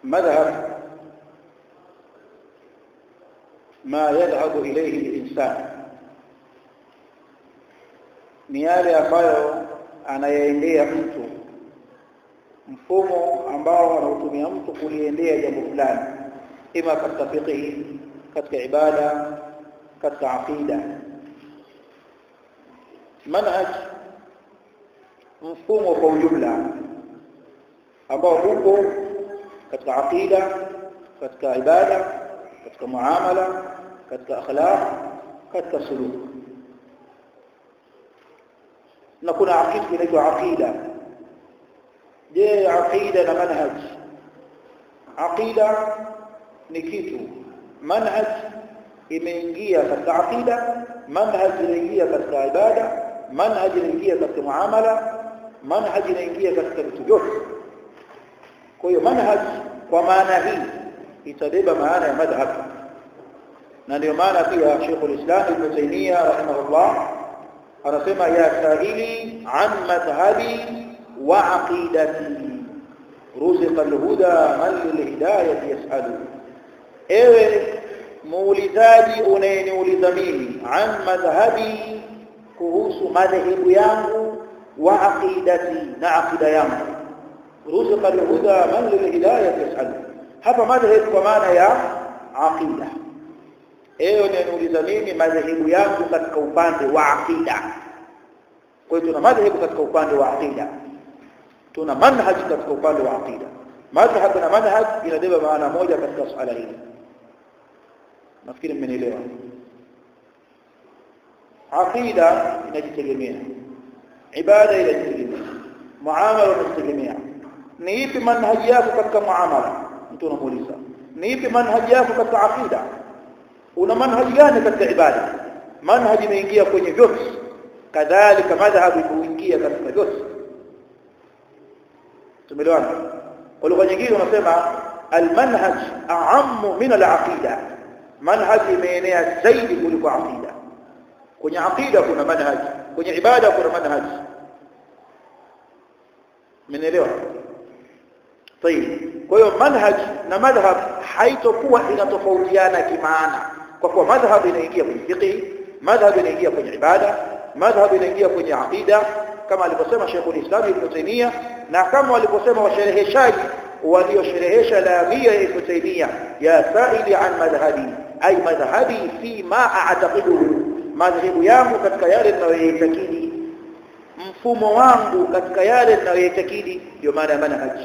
madhhab ma yadhhabu ilayhi al-insan ni yale ambayo anayaendea mtu mfumo ambao anautumia mtu kuliendea jambo fulani ima katika fiqh katika ibada katika aqida manhaj mfumo kwa ujumla ambao upo katika aqida katika ibada katika muamala katika akhlaq katika suluk na kuna aqida inaitwa aqida je aqida na manhaj aqida ni kitu manhaj imeingia katika aqida manhaj inaingia katika ibada manhaj inaingia katika muamala manhaj inaingia katika vitu vyote kwa hiyo manhaj kwa maana hii itabeba maana ya madhhab na ndio maana pia Sheikh al-Islam Ibn Taymiyyah rahimahullah anasema ya sahili an madhhabi wa aqidati ruziqa al-huda man lil-hidayati yas'alu ewe muulizaji unayeniuliza mimi an madhhabi kuhusu madhehebu yangu wa aqidati na aqida yangu ruziqa al-huda man lil-hidayati yas'alu hapa madhhabu kwa maana ya aqida ewe unayeniuliza mimi madhehebu yangu katika upande wa aqida kwa hiyo tuna madhehebu katika upande wa aqida tuna manhaj katika upande wa aqida madhhab na manhaj inabeba maana moja katika swala hili nafikiri mmenielewa aqida inajitegemea ibada inajitegemea muamala unajitegemea ni ipi manhaji yako katika muamala mtu anamuuliza ni ipi manhaji yako katika aqida una manhaji gani katika ibada manhaji imeingia kwenye vyote kadhalika madhhabu imeingia katika vyote tumeelewana kwa lugha nyingine unasema almanhaj a'ammu min alaqida manhaj imeenea zaidi kuliko aqida kwenye aqida kuna manhaj kwenye ibada kuna manhaj mmenielewa طيب kwa hiyo manhaj na madhhab haitokuwa inatofautiana kimaana kwa kuwa madhhab inaingia kwenye fiqh madhhab inaingia kwenye ibada madhhab inaingia kwenye aqida kama alivyosema Sheikh al-Islam Ibn Taymiyyah na kama waliposema washereheshaji waliosherehesha lamia ya Ibn Taymiyyah ya sa'ili an madhhabi ay madhhabi fi ma a'taqiduhu madhhabu yangu katika yale ninayoitakidi mfumo wangu katika yale ninayoitakidi ndio maana ya manhaj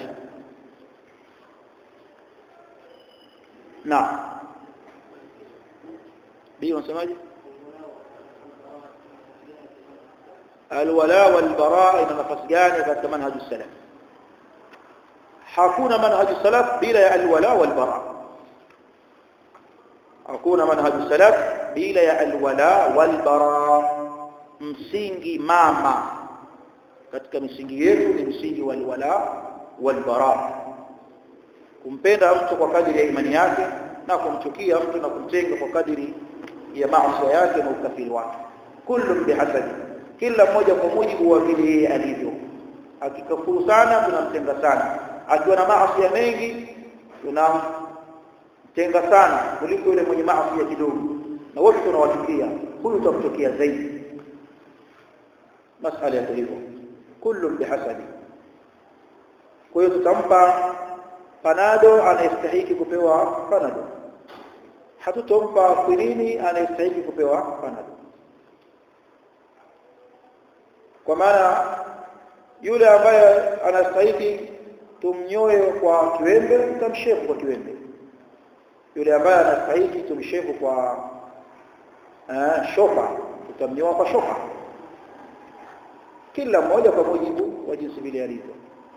na bi unasemaje alwala walbara ina nafasi gani katika manhaj salaf hakuna manhaj salaf bila ya alwala walbara hakuna manhaj salaf bila ya alwala walbara msingi mama katika misingi yetu ni msingi wa alwala walbara kumpenda mtu kwa kadiri ya imani yake na kumchukia mtu na kumtenga kwa kadiri ya maasi yake na ukafiri wake kullu bihasabi kila mmoja kwa mujibu wa vile yeye alivyo akikafuru sana tunamtenga sana akiwa na maasi mengi tunamtenga sana kuliko yule mwenye maasi kidogo na wote tunawachukia huyu tutamchukia zaidi masala ya hivyo kullu bihasabi kwa hiyo tutampa panado anayestahili kupewa panado hatutompa kwinini anayestahili kupewa panado kwa maana yule ambaye anastahili tumnyoe kwa kiwembe tutamshefu kwa kiwembe yule ambaye anastahili tumshefu kwa uh, shofa tutamnyoa kwa shofa kila mmoja kwa mujibu wa jinsi vile alivyo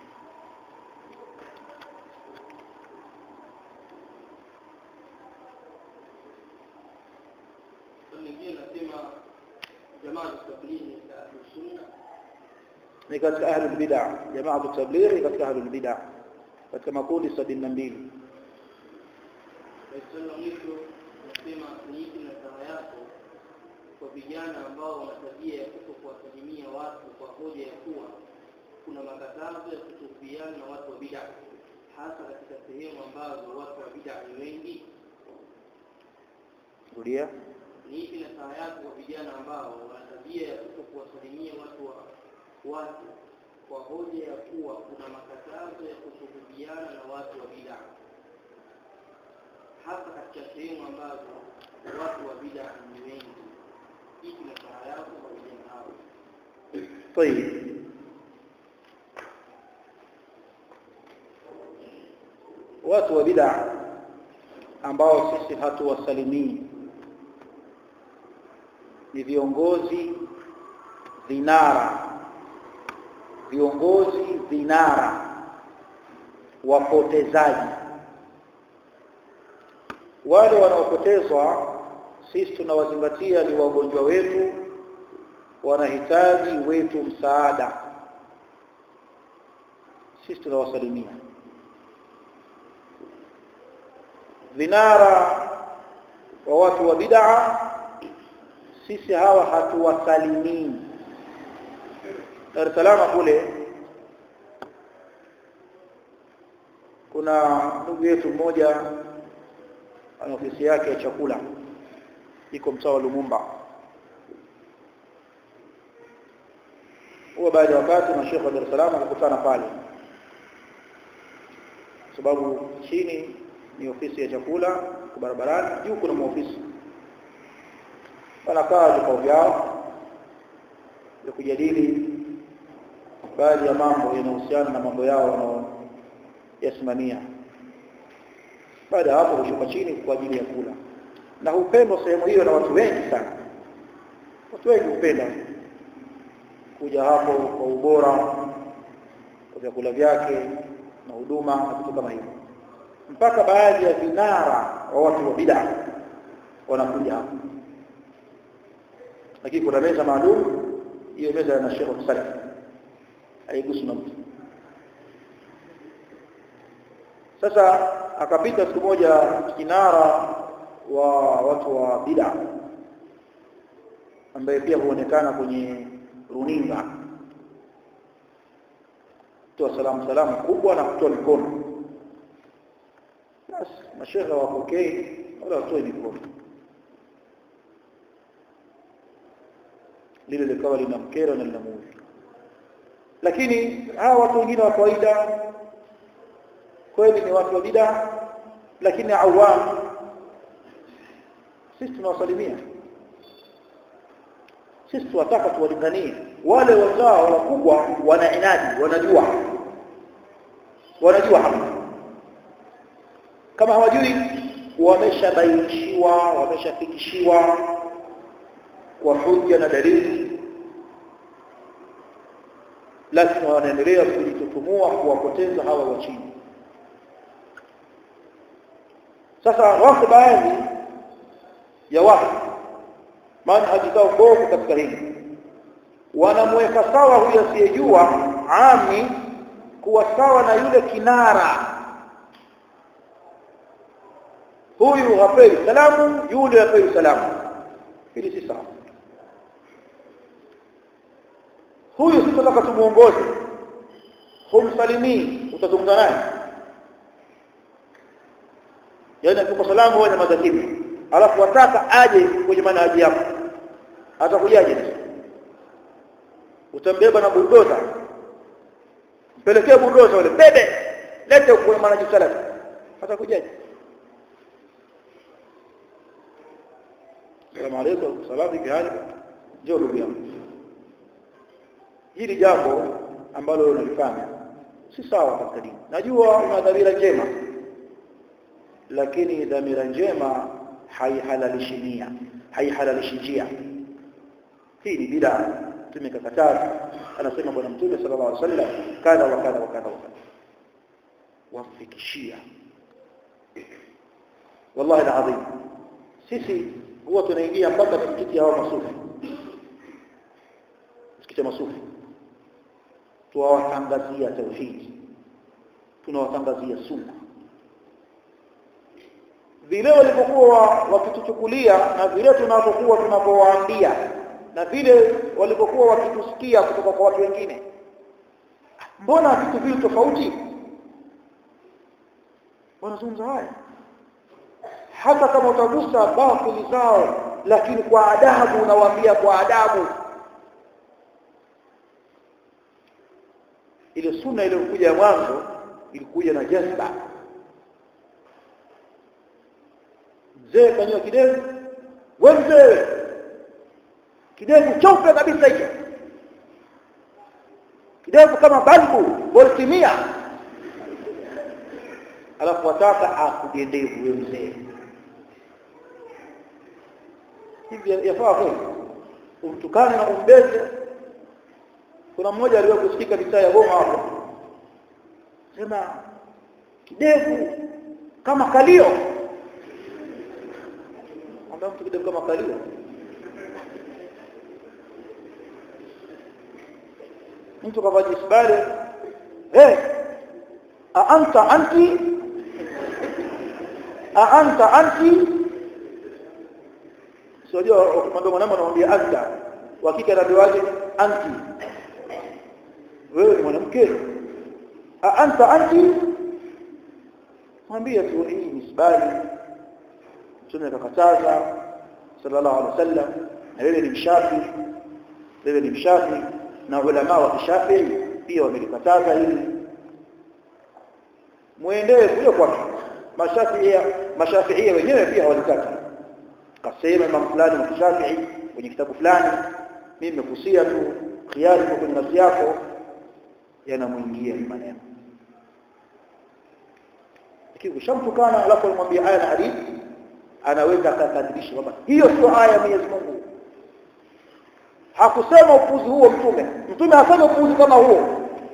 ni katika ahlul bid'ah jamaa tablighi katika ahlul bid'ah katika makundi 72 nasema niipi na saha yako kwa vijana ambao wana tabia ya kuto kuwasalimia watu kwa hoja ya kuwa kuna makatazo ya kutofiana na watu wa bid'a hasa katika sehemu ambazo watu wa bid'a ni wengi rudia ni ipi nasaha yako kwa vijana ambao wana tabia ya kuto kuwasalimia watu wa watu kwa hoja ya kuwa kuna makatazo ya kusuhubiana na watu wa bid'a hasa katika sehemu ambazo watu wa bid'a ni wengi ipi nasaha yako kwa vijana hao طيب watu wa bid'a ambao sisi hatuwasalimii ni viongozi vinara viongozi vinara wapotezaji wale wanaopotezwa sisi tunawazingatia ni wagonjwa wetu wanahitaji wetu msaada sisi tunawasalimia vinara wa watu wa bid'a sisi hawa hatuwasalimii Dar es Salaam kule kuna ndugu yetu mmoja ana ofisi yake ya chakula iko mtaa wa Lumumba huwa baada ya wakati mashekhe wa Dar es Salaam wakakutana pale sababu chini ni ofisi ya chakula kwa barabarani juu kuna maofisi wanakaa vikao vyao ya kujadili baadhi ya mambo yanayohusiana na mambo yao wanaoyasimamia baada ya hapo hushuka chini kwa ajili ya kula na hupendwa sehemu hiyo na watu wengi sana watu wengi hupenda kuja hapo kwa ubora wa vyakula vyake na huduma na vitu kama hivyo mpaka baadhi ya vinara wa watu wa bid'a wanakuja hapo lakini kuna meza maalum hiyo meza na Sheikh Salaf haigusi na mtu sasa akapita siku moja kinara wa watu wa bid'a ambaye pia huonekana kwenye runinga kutoa salamu salamu kubwa na kutoa mikono basi mashehe wapokee wala watoe mikono lile likawa linamkera na linamuudhi lakini hawa watu wengine wa kawaida kweli ni watu wa bid'a lakini awam sisi tunawasalimia sisi tunataka tuwalinganie wale wazao wakubwa wana inadi wanajua wanajua hapa kama hawajui wameshabainishiwa wameshafikishiwa kwa hujja na dalili lakini wanaendelea kujitutumua kuwapoteza hawa wa chini sasa wako baadhi ya watu manhaji zao mbovu katika hili wanamweka sawa huyo asiyejua ami kuwa sawa na yule kinara huyu hapewi salamu yule hapewi salamu hili si sawa huyu si tunataka tumuongoze humsalimii utazungumza naye yaani akikupa salamu wewe nyamaza kimya alafu wataka aje kwenye manhaji yako atakujaje utambeba na buldoza mpelekee buldoza ule bebe lete kwenye manhaji salafi atakujaje Salamu alaykum salamu vipi hali njoo ndugu yangu hili jambo ambalo unalifanya si sawa katika dini najua una dhamira njema lakini dhamira njema haihalalishi nia haihalalishi njia hii ni bid'a tumekakataza anasema bwana mtume sallallahu alaihi wasallam kadha wa kadha wa kadha wa kadha wafikishia wallahi alazim sisi huwa tunaingia mpaka msikiti hao masufi msikiti wa masufi tuwatangazia tauhidi tunawatangazia sunna vile walipokuwa wakituchukulia na vile tunapokuwa tunapowaambia na vile walipokuwa wakitusikia kutoka kwa watu wengine mbona vitu vile tofauti wanazungumza haya hata kama utagusa batili zao lakini kwa adabu unawaambia kwa adabu ile sunna iliyokuja ya mwanzo ilikuja na jazba mzee kanyoa kidevu we mzee kidevu cheupe kabisa hicho kidevu kama balbu voltimia alafu wataka akugendevu we mzee hivi yafaa kweli umtukane na umbeze kuna mmoja aliwahi kusikika mitaa ya Goma hapo sema kidevu kama kalio ambaye mtu kidevu kama kalio mtu kavaa jisbale eh a anta anti a anta anti sio ukimwambia mwanamume anamwambia anta wakika anaambiwaje anti wewe ni mwanamke a anta anti mwambie tu hii ni sibali mtume akakataza sallallahu alaihi wasallam na wewe ni mshafi wewe ni mshafi na ulama wa kishafi pia wamelikataza hili muendee kule kwake mashafiia mashafiia wenyewe pia walikata kasema imam fulani wa kishafi kwenye kitabu fulani mimi nimekusia tu khiari kwa kwenye nafsi yako yanamuingia maneno lakini ukishamtukana alafu unamwambia aya na hadithi anaweza akakadirisha kwamba hiyo sio aya ya Mwenyezi Mungu hakusema upuzi huo mtume mtume hasema upuzi kama huo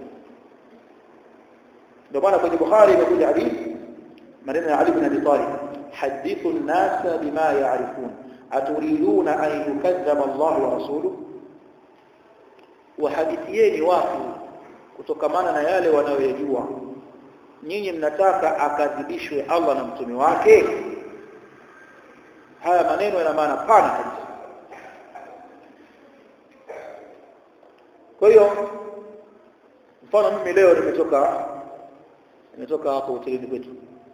ndio maana kwenye Bukhari imekuja hadithi maneno ya Ali bin Abi Talib hadithu an-nas bima ya'rifun aturiduna an yukadzaba Allah wa rasuluhu wahadithieni watu kutokamana na yale wanayoyajua nyinyi mnataka akadhibishwe Allah na mtume wake haya maneno yana maana pana kabisa kwa hiyo mfano mimi leo nimetoka nimetoka hapo hotelini kwetu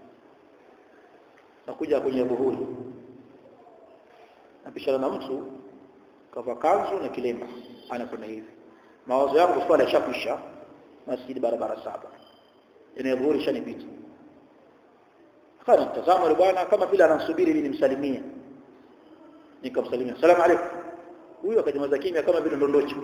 nakuja kwenye buhuri napishana na mtu kavaa kanzu na kilemba anakwenda hivi mawazo yangu swala yashakwisha masjidi barabara saba eneo buhuri shanipita kana mtazamo yule bwana kama vile anasubiri ili nimsalimie nikamsalimia salamu alaykum huyo akajamaza kimya kama vile ndondocho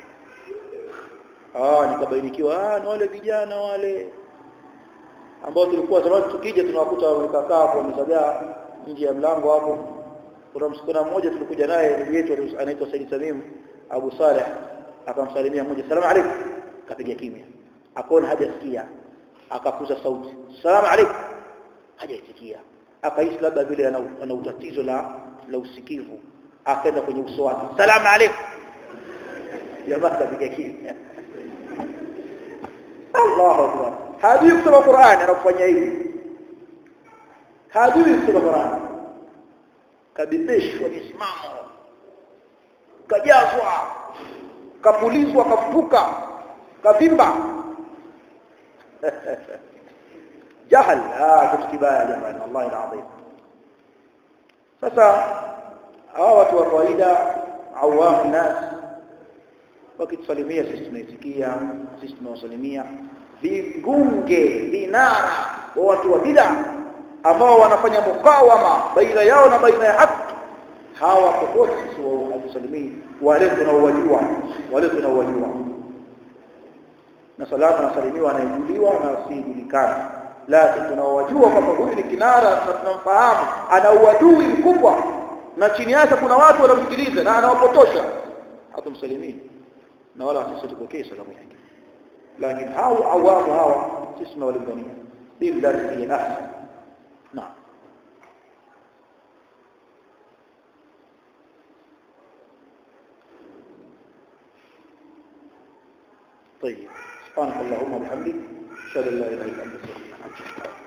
ah nikabainikiwa ah ni wale vijana wale ambao tulikuwa zamani tukija tunawakuta wamekakaa hapo wamezagaa nje ya mlango hapo kuna msikana mmoja tulikuja naye ndugu yetu anaitwa Said Samim Abu Saleh akamsalimia mmoja salamu alaykum kapiga kimya akaona hajasikia akakuza sauti salamu alaykum hajaisikia akahisi labda vile ana, ana utatizo la la usikivu akaenda kwenye uso wake salamu alaykum jamaa kapiga kimya Allahu akbar hajui kusoma Qur'an anafanya hivi hajui kusoma Qur'an kabibishwa misimamo kajazwa kapulizwa kafuka kavimba jahal ah kitu kibaya jamani wallahi alazim sasa hawa watu wa kawaida awamu nas wakitusalimia sisi tunaisikia sisi tunawasalimia vingunge vinara wa watu wa bid'a ambao wanafanya mukawama baina yao na baina ya haki hawa popote sisi hatusalimii wale tunaowajua wale tunaowajua na salama nasalimiwa anayejuliwa na asijulikana lakini tunaowajua kwamba huyu ni kinara na tunamfahamu ana uadui mkubwa na chini yake kuna watu wanamsikiliza na anawapotosha hatumsalimii na wala sisi tupokee salamu yake lakini hao awamu hawa sisi tunawalingania billati hiya ahsan naam طيب سبحانك اللهم وبحمدك اشهد ان لا اله الا انت استغفرك